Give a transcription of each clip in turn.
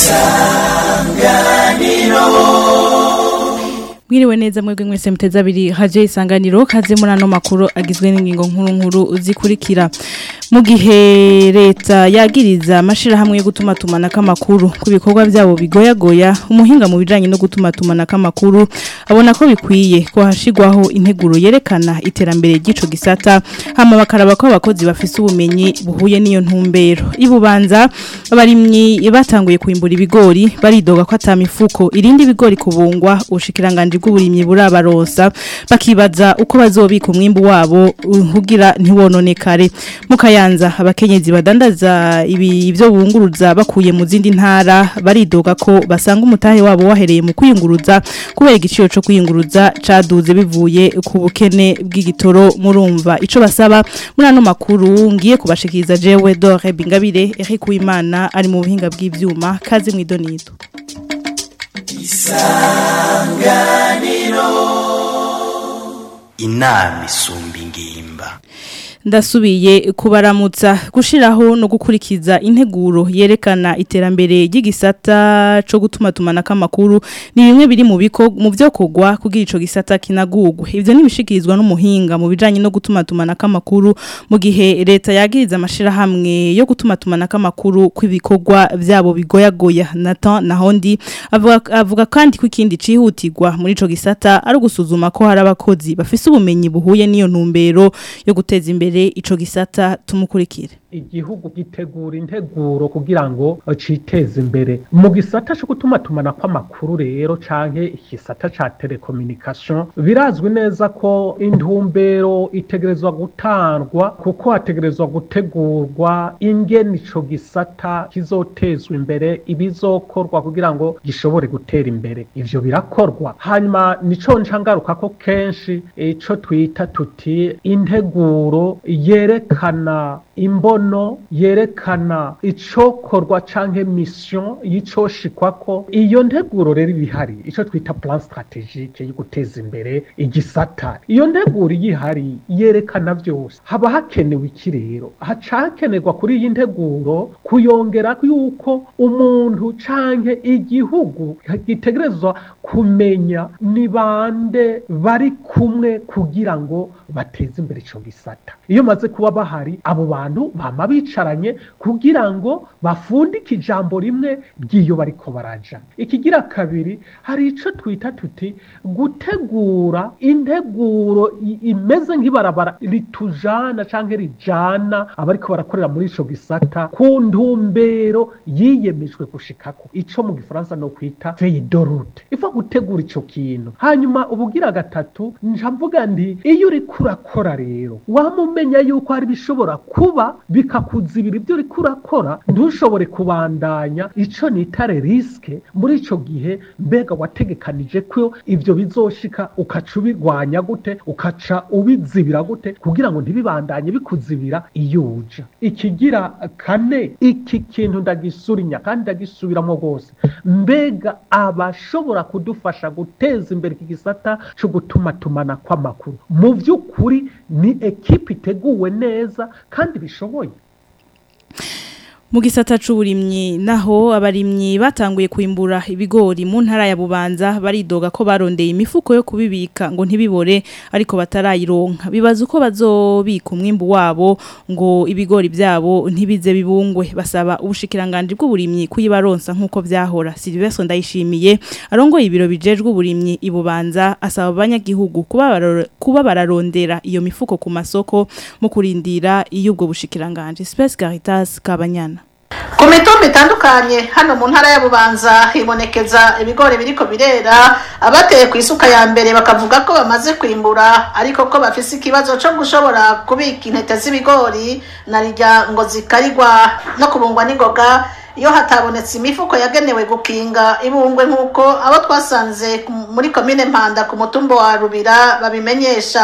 Mwiriwe neza mwebwe mwese muteze abiri haje isanganiro kaze muri ano makuru agizwe n'ingingo nkuru nkuru zikurikira mu gihe leta yagiriza amashirahamwe yo gutuma tumanako amakuru ku bikorwa byabo bigoyagoya umuhinga mu bijanye no gutuma tumanako amakuru abona ko bikwiye ko hashigwaho integuro yerekana iterambere ry'ico gisata hama bakaraba ko abakozi bafise ubumenyi buhuye n'iyo ntumbero ibubanza abarimyi batanguye kuimbura ibigori baridoga ko atamifuko irindi bigori kubungwa ubushikiranganje bw'uburimyi burabarosa bakibaza uko bazobika umwimbu wabo kugira ntiwononekare mu kayanza abakenyezi badandaza ibi ibyo bunguruza bakuye mu zindi ntara baridoga ko basanga umutahe wabo wahereye mu kwiyunguruza kubera igiciro cyo kwiyunguruza caduze bivuye ku bukene bw'igitoro murumva ico basaba muri ano makuru ngiye kubashikiriza jewe Dore Bingabire Eric Uwimana ari mu buhinga bw'ivyuma kaze mwidonido inama isumba ingimba ndasubiye kubaramutsa gushiraho no gukurikiza integuro yerekana iterambere ry'igisata cyo gutuma tumanaka amakuru ni bimwe biri mu biko mu byo kogwa kugira ico gisata kinagugwe ivyo nibishikirizwa n'umuhinga mu bijanye no gutuma tumanaka amakuru mu gihe leta yagiriza amashira hamwe yo gutuma tumanaka amakuru kw'ibikorwa byabo bigoyagoya Nathan Nahondi avuga, avuga kandi ko ikindi cihutirwa muri ico gisata ari gusuzuma ko hari abakozi bafise ubumenyi buhuye n'iyo ntumbero yo guteza imbere ico gisata tumukurikire igihugu gitegura integuro kugira ngo citeze imbere mu gisata cyo gutuma tumana kw'amakuru rero canke igisata ca telecommunication birazwi neza ko intumbero itegerezwa gutangwa kuko hategerezwa gutegurwa ingene ico gisata kizotezwa imbere ibizokorwa kugira ngo gishobore gutera imbere ivyo birakorwa hanyuma nico ncangaruka ko kenshi ico twita tuti integuro yerekana imbono yerekana icokorwa canke mission yicoshikwako iyo nteguro rero ibihari ico twita plan strategique yo guteza imbere igisata iyo nteguro igihari yerekana vyose haba hakenewe iki rero hacakenerwa kuri iyi nteguro kuyongera yuko umuntu canke igihugu gitegerezwa kumenya ni bande bari kumwe kugira ngo bateze imbere ico gisata iyo maze kuba bahari abo bantu bama bicaranye kugira ngo bafundike ijambo rimwe ry'iyo bariko baraja ikigira kabiri hari ico twita tuti gutegura integuro imeze nk'ibarabara ritujana canke rijana abariko barakorera muri ico gisata ku ntumbero yiyemejwe gushikako ico mu gifaransa no kwita feuille de route ifa gutegura ico kintu hanyuma ubugira gatatu ncavuga nti iyo uriko urakora rero wamumenya yuko hari bishobora kuba bikakuzibira ibyo uriko urakora ntushobore kubandanya ico nitare riske muri ico gihe mbega wategekanije ko ivyo bizoshika ukaca ubirwanya gute ukaca ubizibira gute kugira ngo ntibibandanye bikuzibira iyo uja ikigira kane iki kintu ndagisurinya kandi ndagisubiramo rwose mbega abashobora kudufasha guteza imbere iki gisata co gutuma tumana kw'amakuru mu vy'ukuri ni ekipi iteguwe neza kandi bishoboye mu gisata c'uburimyi naho abarimyi batanguye kwimbura ibigori mu ntara ya Bubanza baridoga ko barondeye imifuko yo kubibika ngo ntibibore ariko batarayironka bibaza uko bazobika umwimbu wabo ngo ibigori byabo ntibize bibungwe basaba ubushikiranganje bw'uburimyi kuyibaronsa nkuko vyahora Sylvestre ndayishimiye arongoye ibiro bijejwe uburimyi ibubanza asaba abanyagihugu kuba kuba bararondera iyo mifuko ku masoko mu kurindira iyo ubwo bushikiranganje Space Caritas Kabanyana ku mitumba itandukanye hano mu ntara ya bubanza hibonekeza ibigori biriko birera abateye ku isuka ya mbere bakavuga ko bamaze kwimbura ariko ko bafise ikibazo co gushobora kubika intete z'ibigori narirya ngo zikarigwa no kubungwa n'ingoga iyo hatabonetse imifuko yagenewe gukinga ibungwe nk'uko abo twasanze muri komine mpanda ku mutumba wa rubira babimenyesha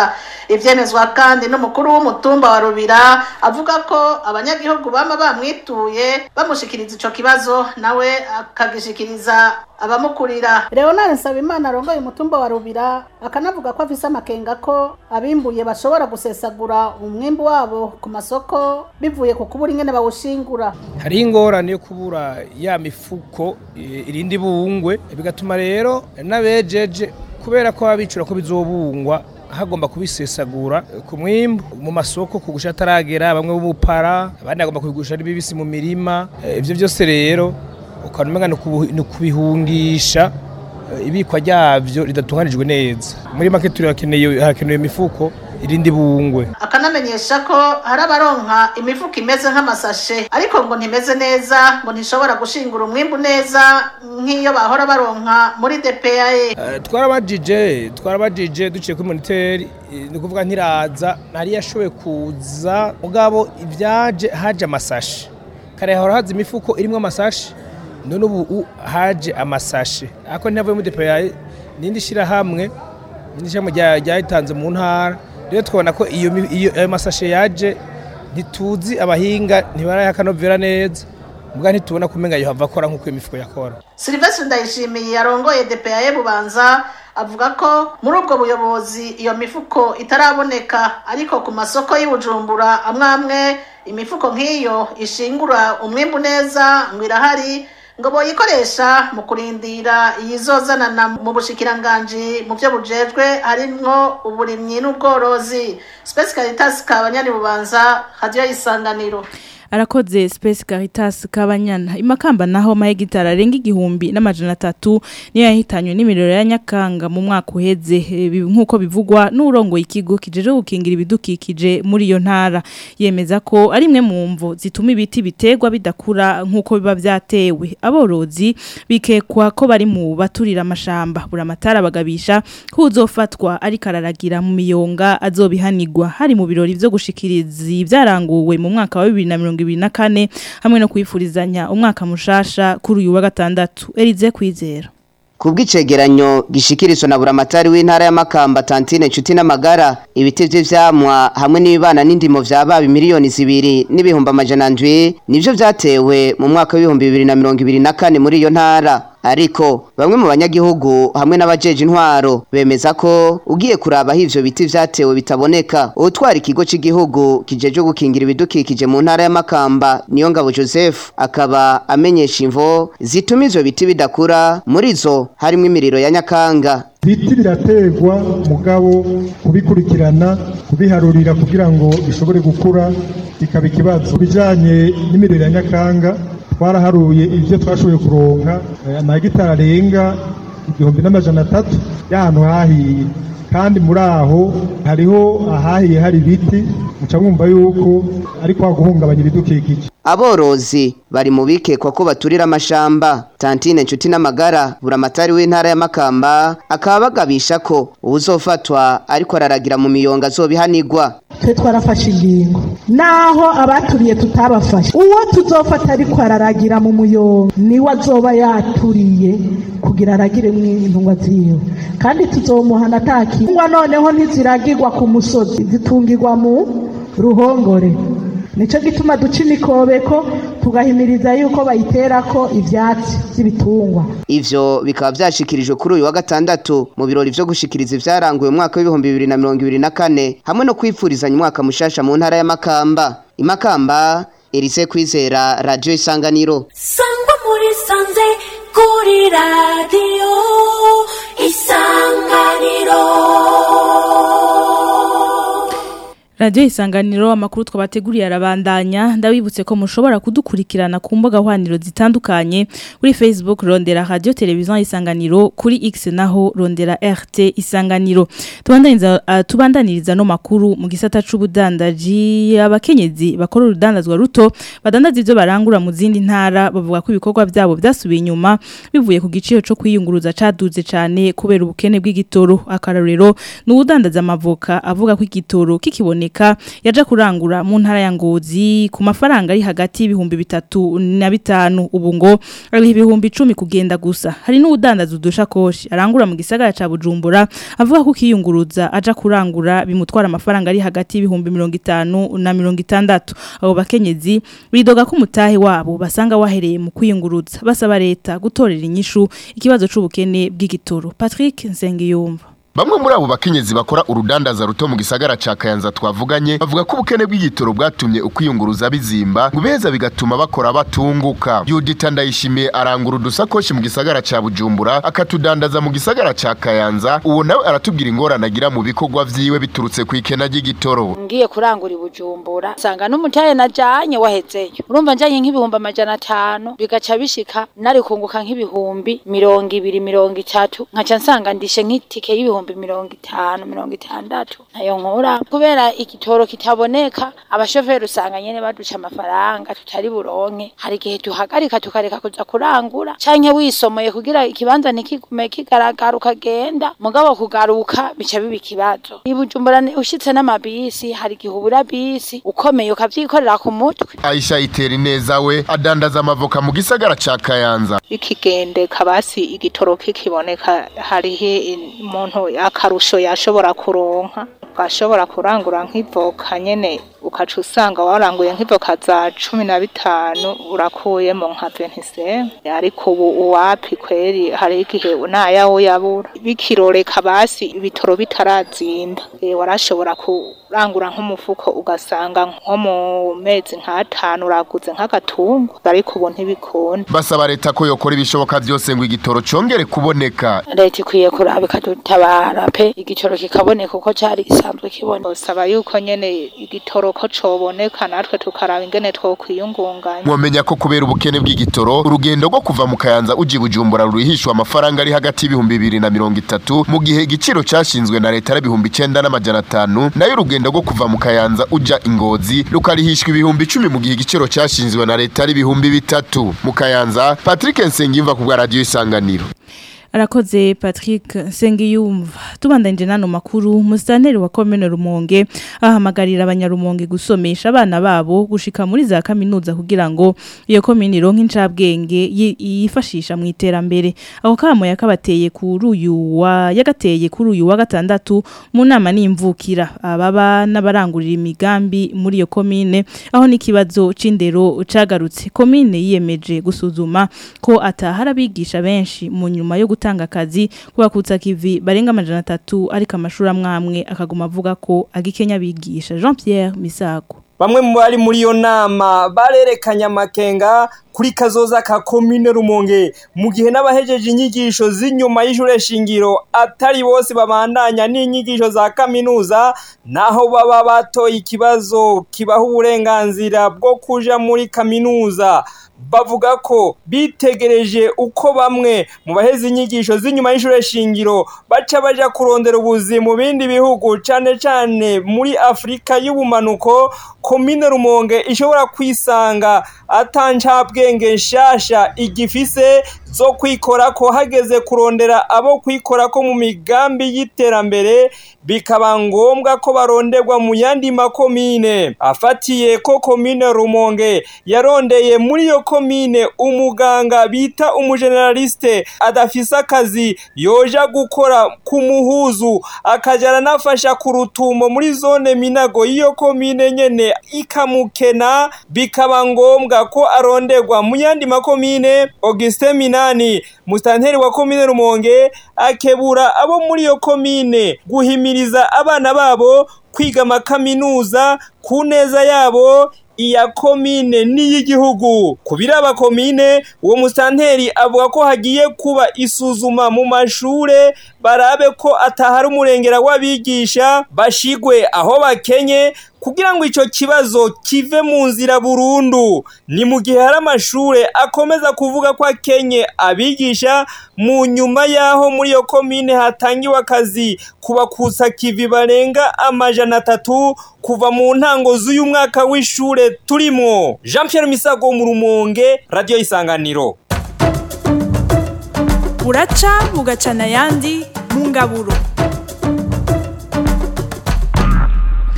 ivyemezwa kandi n'umukuru w'umutumba wa rubira avuga ko abanyagihugu bama bamwituye bamushikiriza ico kibazo nawe akagishikiriza abamukurira leonard nsabimana arongoye umutumba wa rubira akanavuga ko afise amakenga ko abimbuye bashobora gusesagura umwimbu wabo ku masoko bivuye ku kubura ingene bawushingura hariho ingorane yo kubura ya mifuko eh, irindi bungwe bigatuma rero n'abejeje kubera ko abicura ko bizobungwa hagomba kubisesagura ku mwimbu mu masoko kugusha ataragera bamwe b'ubupara abandi bagomba kubigusha ari bibisi mu mirima Eh, ivyo byose rero ukabona umenga ni ukubu- ni ukubihungisha eh, ibikwa ryavyo ridatunganijwe neza muri make turi hakeneye hakenewe imifuko irindi bungwe akanamenyesha ko hari abaronka imifuko imeze nk'amasashe ariko ngo ntimeze neza ngo ntishobora gushingura umwimbu neza nk'iyo bahora baronka muri DPAE Eh, twarabajije twarabajije duciye kuri moniteri eh, ni ukuvuga ntiraza ntari yashoboye kuza mugabo ibyaje haje amasashi kare hahora haza imifuko irimo amasashi none ubu u- haje amasashi ariko ntiyavuye muri depeyaye n'indi shyirahamwe n'indi shyirahamwe rya- ryayitanze mu ntara rero twabona ko iyo mi- iyo- ayo masashe yaje ntituzi abahinga ntibarayaakanovera neza mbwa ntitubona kumenga yohava akora nk'uko iyo mifuko yakora Sylvestre Ndayishimiye yarongoye DPAE Bubanza avuga ko muri ubwo buyobozi iyo mifuko itaraboneka ariko ku masoko y'Ibujumbura amwe amwe imifuko nk'iyo ishingura umwimbu neza ngo irahari ngo boyikoresha mu kurindira iyizozanana mu bushikiranganji mu byo bujejwe harimwo uburimyi n'ubworozi Space Caritas Kabanyani Bubanza Radio Isanganiro arakoze Space Caritas Kabanyana imakamba naho mahegitara arenga igihumbi n'amajana atatu niyo yahitanywe n'imiriro ya Nyakanga mu mwaka uheze eh, bi- nk'uko bivugwa n'urongo ikigo kijeje gukingira ibidukikije muri iyo ntara yemeza ko ari imwe mu mvo zituma ibiti bitegwa bidakura nk'uko biba byatewe aborozi bikekwa ko bari mu baturira amashamba buramatara bagabisha ko uzofatwa ariko araragira mu miyonga azobihanigwa hari mu birori vyo gushikiriza ibyaranguwe mu mwaka wa 2024 hamwe no kwifurizanya umwaka mushasha kuri uyu wa gatandatu Elize kwizera Kubw'icegeranyo gishikirizwa na buramatari w'intara ya Makamba Tantine Nshuti n'amagara ibiti vy'ivyamwa hamwe n'ibibana n'indimo vyabaye miliyoni zibiri n'ibihumbi amajana ndwi nivyo vyatewe mu mwaka w'ibihumbi bibiri na mirongo ibiri na kane muri iyo ntara ariko bamwe mu banyagihugu hamwe n'abajeje intwaro bemeza ko ugiye kuraba aho ivyo biti vyatewe bitaboneka utwara ikigo c'igihugu kijeje gukingira ibidukikije mu ntara ya Makamba niyo ngabo Joseph akaba amenyesha imvo zituma ivyo biti bidakura muri zo harimo imiriro ya Nyakanga ibiti birategwa mugabo kubikurikirana kubiharurira kugira ngo bishobore gukura bikaba ikibazo Ku bijanye n'imiriro ya nyakanga twaraharuye ibyo twashoboye kuronka eh, amahegitari arenga igihumbi n'amajana atatu y'ahantu hahiye kandi muri aho hariho ahahiye hari ibiti muca mwumva yuko ariko haguhungabanya ibidukikije aborozi bari mu bikekwa ko baturira amashamba tantine nshuti n'amagara buramatari w'intara ya Makamba akaba bagabisha ko uwuzofatwa ariko araragira mu miyonga azobihanigwa twe twarafashe ingingo naho abaturiye tutabafashe uwo tuzofata ariko araragira mu muyonga niwe azoba yaturiye kugira aragire mw'intungwa ziwe kandi tuzomuhana atakingwa noneho ntiziragirwa ku musozi zitungirwa mu ruhongore nico gituma duca imikobeko tugahimiriza yuko bayiterako ivyatsi vy'ibitungwa ivyo bikaba vyashikirijwe kuri uyu wa gatandatu mu birori vyo gushikiriza ivyaranguye mu mwaka w'ibihumbi bibiri na mirongo ibiri na kane hamwe no kwifurizanya umwaka mushasha mu ntara ya Makamba imakamba Elise Kwizera Radio Isanganiro sangwa muri sanze kuri radiyo isanganiro Radio Isanganiro amakuru twabateguriye arabandanya ndabibutse ko mushobora kudukurikirana ku mbuga hwaniro zitandukanye kuri Facebook Rondera Radio Television Isanganiro kuri X naho Rondera RT Isanganiro tubandaniza uh, tubandaniriza no makuru mu gisata c'ubudandaji abakenyezi bakora urudandazwa ruto badandaza ivyo barangura mu zindi ntara bavuga ko ibikorwa byabo byasubiye inyuma bivuye ku giciro cyo kwiyunguruza caduze cyane kubera ubukene bw'igitoro akarorero n'ubudandaza amavoka avuga ko igitoro kikiboneka ataramenyeka yaja kurangura mu ntara ya Ngozi ku mafaranga ari hagati y'ibihumbi bitatu na bitanu ubu ngo ari ibihumbi 10 kugenda gusa hari n'udandaza udushakoshi arangura mu gisagara ca Bujumbura avuga ko kiyunguruza aja kurangura bimutwara amafaranga ari hagati y'ibihumbi 50 na 60 abo bakenyezi bidoga ko umutahe wabo basanga wahereye mu kwiyunguruza basaba leta gutorera inyishu ikibazo c'ubukene bw'igitoro Patrick Nsengiyumva Bamwe muri abo bakenyezi bakora urudandaza ruto mu gisagara ca Kayanza twavuganye bavuga ko ubukene bw'igitoro bwatumye ukwiyunguruza bizimba ngubeza bigatuma bakora batunguka. Judith Ndayishimiye arangura udusakoshi mu gisagara ca Bujumbura akatudandaza mu gisagara ca Kayanza uwo nawe aratubwira ingorane agira mu bikorwa vyiwe biturutse ku ikena ry'igitoro. ngiye kurangura ibujumbura nsanga n'umutahe najanye wahezeyo urumva njanye nk'ibihumbi amajana atanu bigaca bishika nari kunguka nk'ibihumbi mirongo ibiri mirongo itatu nkaca nsanga ndishe nk'itike y'ibihumbi mirongo itanu mirongo itandatu nayo nkura kubera igitoro kitaboneka abashoferi usanga nyene baduca amafaranga tutari buronke hari igihe tuhagarika tukareka kuza kurangura canke wisomoye kugira ikibanza ntikigume kigaragara ukagenda mugabo kugaruka bica biba ikibazo ibujumbura ni- ushitse n'amabisi hari igihe ubura bisi ukomeye ukavyikorera ku mutwe Aisha itera neza we adandaza amavoka mu gisagara ca Kayanza. ikigendeka basi igitoro kikiboneka hariho umuntu akarusho yashobora kuronka ugashobora kurangura nk'ivoka nyene ukaca usanga waranguye nk'ivoka za cumi na bitanu urakuyemo nka ventiseme ariko ubu uwapi kweri hari igihe nayawo yabura bikiroreka basi ibitoro bitarazimba Eh, warashobora kurangura nk'umufuko ugasanga nko mu mezi nk'atanu uraguze nk'agatungo ariko ubu ntibikunda Basaba leta ko yokora ibishoboka vyose ngo igitoro congere kuboneka. leta ikwiye kuraba ikadutabara pe igitoro kikaboneka uko cari gisanzwe kiboneka Saba yuko nyene igitoro ko coboneka natwe tukaraba ingene twokwiyungunganya. Mwomenya ko kubera ubukene bw'igitoro urugendo rwo kuva mu Kayanza uji Bujumbura rurihishwa amafaranga ari hagati y'ibihumbi bibiri na mirongo itatu mu gihe igiciro cashinzwe na leta ari ibihumbi icenda n'amajana atanu nayo urugendo rwo kuva mu Kayanza uja Ingozi rukarihishwa ibihumbi icumi mu gihe igiciro cashinzwe na leta ari ibihumbi bitatu mu Kayanza Patrick Nsengimva ku bwa radio Isanganiro Arakoze Patrick Sengiyumva tubandanje nano makuru musitanteri wa komene Rumonge ahamagarira abanyarumonge gusomesha abana babo gushika muri za kaminuza kugira ngo iyo komine ironke incabwenge yi- yifashisha mu iterambere aho kamo yakabateye kuri uyu wa yagateye kuri uyu wa gatandatu mu nama n'imvukira ababa n'abarangurira imigambi muri iyo komine aho n'ikibazo c'indero cagarutse komine yiyemeje gusuzuma ko atahara abigisha benshi mu nyuma yo gutanga akazi kubakutsa kivi barenga amajana atatu ariko amashuri amwamwe akaguma avuga ko agikenya bigisha Jean Pierre Misago Bamwe mu bari muri iyo nama barerekanye amakenga kuri kazoza ka komine Rumonge mu gihe n'abahejeje inyigisho z'inyuma y'ishure shingiro atari bose babandanya n'inyigisho za kaminuza naho baba batoye ikibazo kibaha uburenganzira bwo kuja muri kaminuza bavuga ko bitegereje uko bamwe mu baheze inyigisho z'inyuma y'ishure shingiro baca baja kurondera ubuzi mu bindi bihugu cane cane muri Afrika y'ubumanuko komine Rumonge ishobora kwisanga atancabwenge nshasha igifise zo kwikora ko hageze kurondera abo kwikora ko mu migambi y'iterambere bikaba ngombwa ko baronderwa mu yandi makomine afatiye ko komine Rumonge yarondeye muri iyo komine umuganga bita umugeneraliste adafise akazi yoja gukora ku muhuzu akajana nafasha ku rutumo muri zone minago y'iyo komine nyene ikamukena bikaba ngombwa ko aronderwa mu yandi makomine Augustin Minani mustanteri wa komine Rumonge akebura abo muri iyo komine guhimiriza abana babo kwiga amakaminuza ku neza yabo iya komine n'iy'igihugu ku biraba komine uwo musanteri avuga ko hagiye kuba isuzuma mu mashure barabe ko atahari umurengera w'abigisha bashigwe aho bakenye kugira ngo ico kibazo kive mu nzira burundu ni mu gihe hari amashure akomeza kuvuga ko akenye abigisha mu nyuma y'aho muri iyo komine hatangiwe akazi kubakutsa kivi barenga amajana atatu kuva mu ntango z'uyu mwaka w'ishure turimwo jean Pierre misago mu rumonge radiyo isanganiro buraca bugacana ayandi mu ngaburo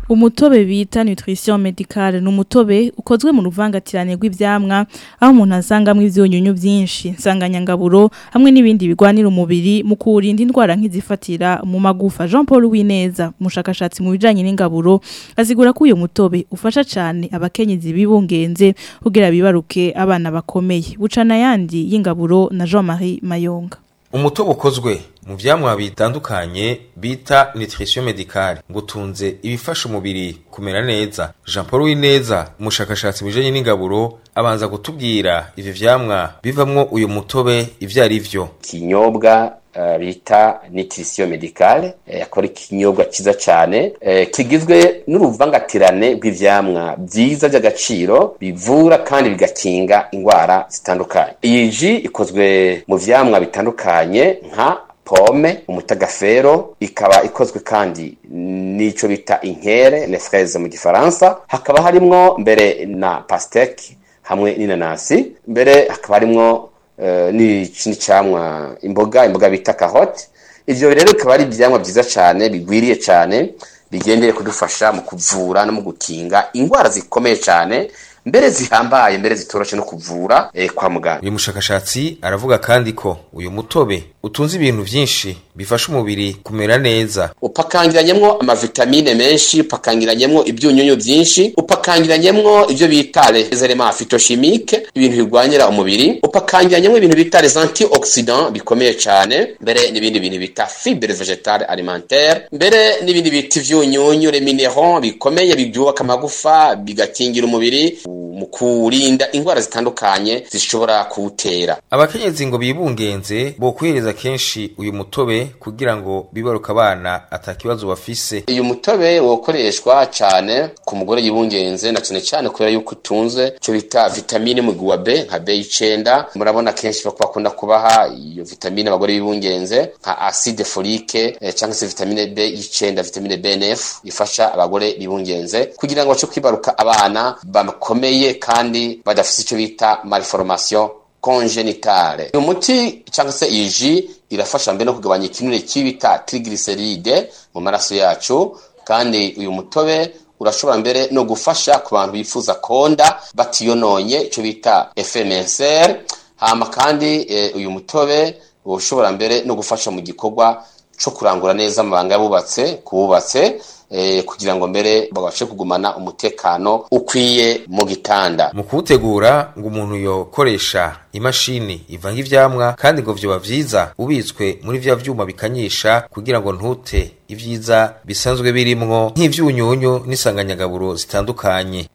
umutobe bita nutrition medicale ni umutobe ukozwe mu ruvangatirane rw'ivyamwa aho umuntu asangamo ivyunyunyu byinshi nsanganyangaburo hamwe n'ibindi bigwanira umubiri mu kurinda indwara nk'izifatira mu magufa Jean Paul Wineza umushakashatsi mu bijanye n'ingaburo asigura ko uyu mutobe ufasha cyane abakenyezi bibungenze kugira bibaruke abana bakomeye bucana yandi y'ingaburo na Jean-Marie Mayonga umutobe ukozwe mu vyamwa bitandukanye bita nutrition medicale ngo utunze ibifasha umubiri kumera neza Jean Paul Wineza umushakashatsi mu bijanye n'ingaburo abanza kutubwira ivyo vyamwa bivamwo uyu mutobe ivyo ari vyo kinyobwa uh, bita nutrition medicale eh, akora ikinyobwa ciza cyane eh, kigizwe n'uruvangatirane rw'ivyamwa byiza by'agaciro bivura kandi bigakinga indwara zitandukanye iyi ji ikozwe mu vyamwa bitandukanye nka pome umutagafero ikaba ikozwe kandi n'ico bita inkere les fraises mu gifaransa hakaba harimwo mbere na pasteke hamwe n'inanasi mbere hakaba harimwo uh, n'ikindi camwa imboga imboga bita carotte ivyo rero bikaba ari ivyamwa vyiza cane bigwiriye cane bigendeye kudufasha mu kuvura no mu gukinga indwara zikomeye cane mbere zihambaye mbere zitoroshe no kuvura eh, kwa muganga uyu mushakashatsi aravuga kandi ko uyu mutobe utunze ibintu vyinshi bifasha umubiri kumera neza upakangiranyemwo amavitamine menshi upakangiranyemwo ibyunyunyu byinshi upakangiranyemwo ibyo bita les éléments phytochimiques ibintu bigwanyira umubiri upakangiranyemwo ibintu bita les antioxydants bikomeye cyane mbere n'ibindi bintu bita fibre végétale alimentaire mbere n'ibindi bita ivyunyunyu les minéraux bikomeye byubaka amagufa bigakingira umubiri mu kurinda indwara zitandukanye zishobora kuwutera abakenyezi ngo bibungenze bo kwihereza kenshi uyu mutobe kugira ngo bibaruka abana atakibazo bafise uyu mutobe wokoreshwa cyane ku mugore yibungenze na cyane cyane kubera yuko utunze icyo bita vitamine mu guwa B nka B9 murabona kenshi bakunda kubaha iyo vitamine abagore bibungenze nka acide folique eh, cyangwa se vitamine B9 vitamine B9 ifasha abagore bibungenze kugira ngo bace kwibaruka abana bakomeye kandi badafite icyo bita malformation congenitale uyu muti cyangwa se iyi ji irafasha mbere no kugabanya ikinure cy'ibita triglyceride mu maraso yacu kandi uyu mutobe urashobora mbere no gufasha ku bantu bifuza konda batiyononye icyo bita FMSR hama kandi e, uyu mutobe ushobora mbere no gufasha mu gikorwa cyo kurangura neza amabanga y'abubatse kububatse eh, kugira ngo mbere babashe kugumana umutekano ukwiye mu gitanda mu kuwutegura ngo umuntu yokoresha imashini ivanga ivyamwa kandi ngo vyoba vyiza ubitswe muri vya vyuma bikanyisha kugira ngo ntute ivyiza bisanzwe birimwo nk'ivyunyunyu n'isanganyagaburo zitandukanye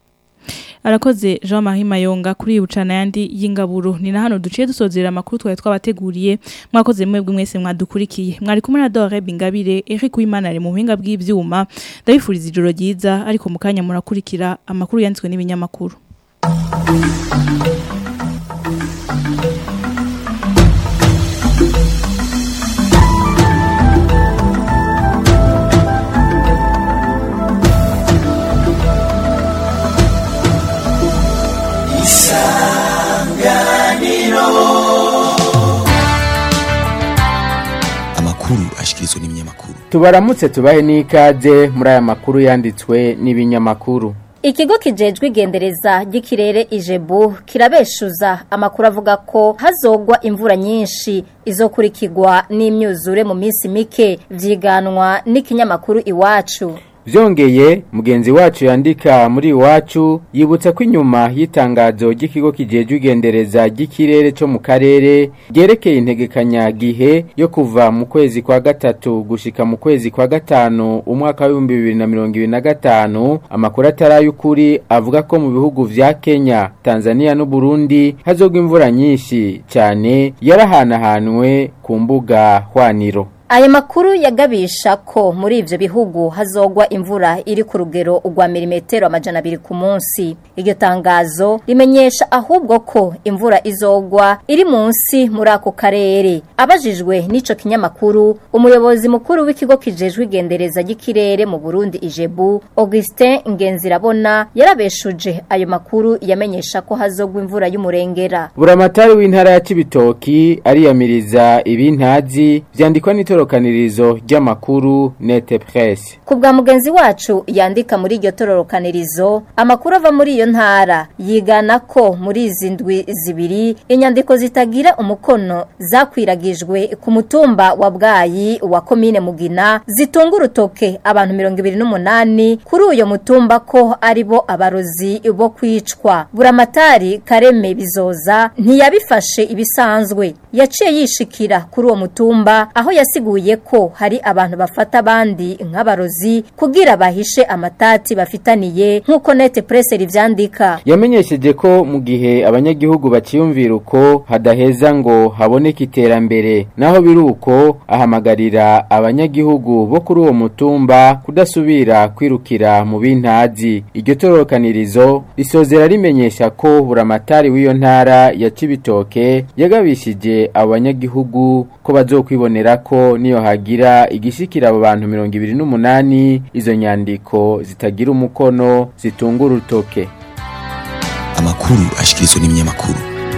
arakoze Jean Marie Mayonga kuri bucana yandi y'ingaburo ni na hano duciye dusozera amakuru twari twabateguriye mwakoze mwebwe mwese mwadukurikiye mwari kumwe na Dore Bingabire Eric Uwimana ari mu buhinga bw'ivyuma ndabifuriza ijoro ryiza ariko mukanya murakurikira amakuru yanditswe n'ibinyamakuru amakuru ashikirizwa n'ibinyamakuru tubaramutse tubahe n'ikaze muri aya makuru yanditswe n'ibinyamakuru Ikigo kijejwe igendereza ry'ikirere ijebu kirabeshuza amakuru avuga ko hazogwa imvura nyinshi izokurikirwa n'imyuzure mu minsi mike vyiganwa n'ikinyamakuru iwacu Vyongeye mugenzi wacu yandika muri iwacu yibutsa ko inyuma y'itangazo ry'ikigo kijejwe igendereza ry'ikirere cyo mu karere ryerekeye integekanya gihe yo kuva mu kwezi kwa gatatu gushika mu kwezi kwa gatanu umwaka wa 2025 amakuru atarayukuri avuga ko mu bihugu vya Kenya, Tanzania n'u Burundi hazogwa imvura nyinshi cyane yarahanahanwe ku mbuga hwaniro Aya makuru yagabisha ko muri ivyo bihugu hazogwa imvura iri ku rugero ugwa milimetero amajana abiri ku munsi. Iryo tangazo rimenyesha ahubwo ko imvura izogwa iri munsi muri ako karere. Abajijwe n'ico kinyamakuru, umuyobozi mukuru w'ikigo kijejwe igendereza ry'ikirere mu Burundi Ijebu, Augustin Ngenzirabona yarabeshuje ayo makuru yamenyesha ko hazogwa imvura y'umurengera. Buramatari w'intara ya Cibitoki ariyamiriza ibintazi vyandikwa n'itoro tororokanirizo ry'amakuru Nete Presse ku bwa mugenzi wacu yandika muri iryo tororokanirizo amakuru ava muri iyo ntara yigana ko muri izi ndwi zibiri inyandiko zitagira umukono zakwiragijwe ku mutumba wa bwayi wa komine mugina zitunga urutoke abantu mirongo ibiri n'umunani kuri uyo mutumba ko ari bo abarozi bo kwicwa buramatari kareme bizoza ntiyabifashe ibisanzwe yaciye yishikira kuri uwo mutumba aho yasiguye ko hari abantu bafata abandi nk'abarozi kugira bahishe amatati bafitaniye nk'uko nete presse rivyandika yamenyesheje ko mu gihe abanyagihugu baciyumvira uko hadaheza ngo haboneke iterambere naho biri uko ahamagarira abanyagihugu bo kuri uwo mutumba kudasubira kwirukira mu bintazi iryo tororokanirizo risozera rimenyesha ko buramatari w'iyo ntara ya Cibitoke yagabishije abo banyagihugu ko bazokwibonera ko niyo hagira igishikira abo bantu mirongo ibiri n'umunani izo nyandiko zitagira umukono zitunga urutoke amakuru ashikirizwa n'ibinyamakuru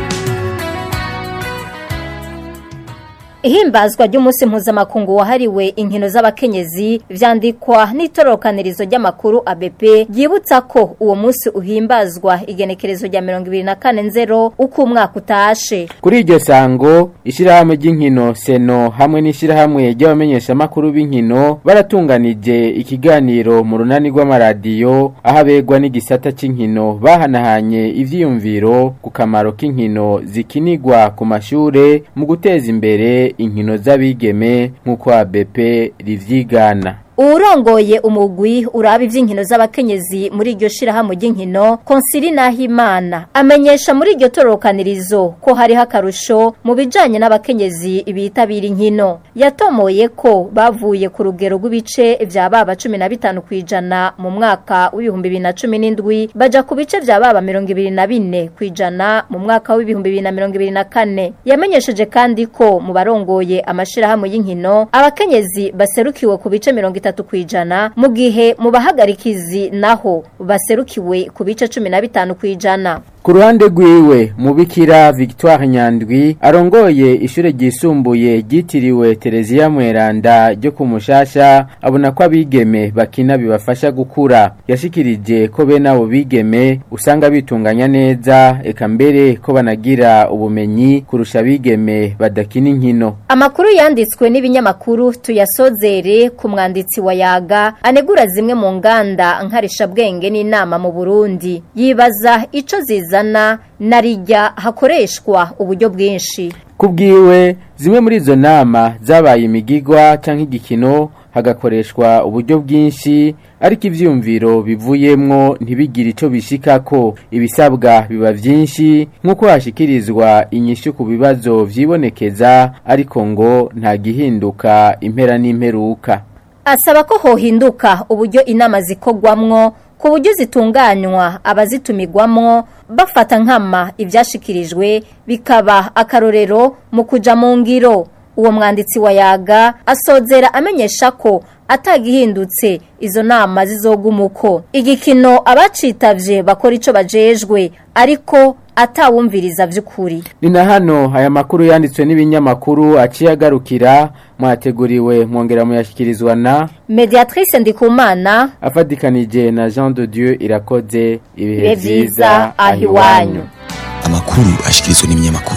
ihimbazwa ry'umunsi mpuzamakungu wahariwe inkino z'abakenyezi vyandikwa n'itorokanirizo ry'amakuru ABP ryibutsa ko uwo munsi uhimbazwa igenekerezo rya 2024 nzero uko umwaka utashe kuri iryo sango ishirahamwe ry'inkino seno hamwe n'ishirahamwe ry'abamenyesha makuru b'inkino baratunganije ikiganiro mu runani rw'amaradiyo aho abegwa n'igisata c'inkino bahanahanye ivyiyumviro ku kamaro k'inkino zikinirwa ku mashure mu guteza imbere inkino z'abigeme nk'uko ABP rivyigana uwurongoye umugwi uraba ivy'inkino z'abakenyezi muri iryo shirahamwe ry'inkino konsili nahimana amenyesha muri iryo tororokanirizo ko hariho akarusho mu bijanye n'abakenyezi bitabira inkino yatomoye ko bavuye ku rugero rw'ibice vya baba cumi na bitanu kw'ijana mu mwaka w'ibihumbi bibiri na cumi n'indwi baja ku bice vya baba mirongo ibiri na bine kw'ijana mu mwaka w'ibihumbi bibiri na mirongo ibiri na kane yamenyesheje kandi ko mu barongoye amashirahamwe y'inkino abakenyezi baserukiwe ku bice mirongo itatu kwijana mu gihe mu bahagarikizi naho baserukiwe ku bice cumi na bitanu kwijana ku ruhande rwiwe mubikira victoire nyandwi arongoye ishure ryisumbuye ryitiriwe tereziya mweranda ryo ku mushasha abona ko abigeme bakina bibafasha gukura yashikirije ko bene abo bigeme usanga bitunganya neza eka mbere ko banagira ubumenyi kurusha abigeme badakina inkino amakuru yanditswe n'ibinyamakuru tuyasozere ku mwanditsi wa yaga anegura zimwe mu nganda nkarishabwenge n'inama mu burundi yibaza ico ziza zizana narijya hakoreshwa uburyo bwinshi kubwiwe zimwe muri izo nama zabaye imigigwa cyangwa igikino hagakoreshwa uburyo bwinshi ariko ivyumviro bivuyemwo ntibigire ico bishikako ibisabwa biba vyinshi nk'uko hashikirizwa inyishu ku bibazo vyibonekeza ariko ngo nta gihinduka impera n'imperuka asaba ko hohinduka uburyo inama zikogwamwo ku buryo zitunganywa abazitumirwamo bafata nkama ibyashikirijwe bikaba akarorero mu kuja mu ngiro uwo mwanditsi wa yaga asozera amenyesha ko atagihindutse izo nama zizogumuko igikino abacitavye bakora ico bajejwe ariko atawumviriza vy'ukuri ni na hano aya makuru yanditswe n'ibinyamakuru aciye agarukira mwateguriwe mwongera muyashyikirizwa na mediatrice ndikumana afatikanije na jean de dieu irakoze ibihe Ibihe byiza vyiza aho aho iwanyu iwanyu. amakuru ashikirizwa n'ibinyamakuru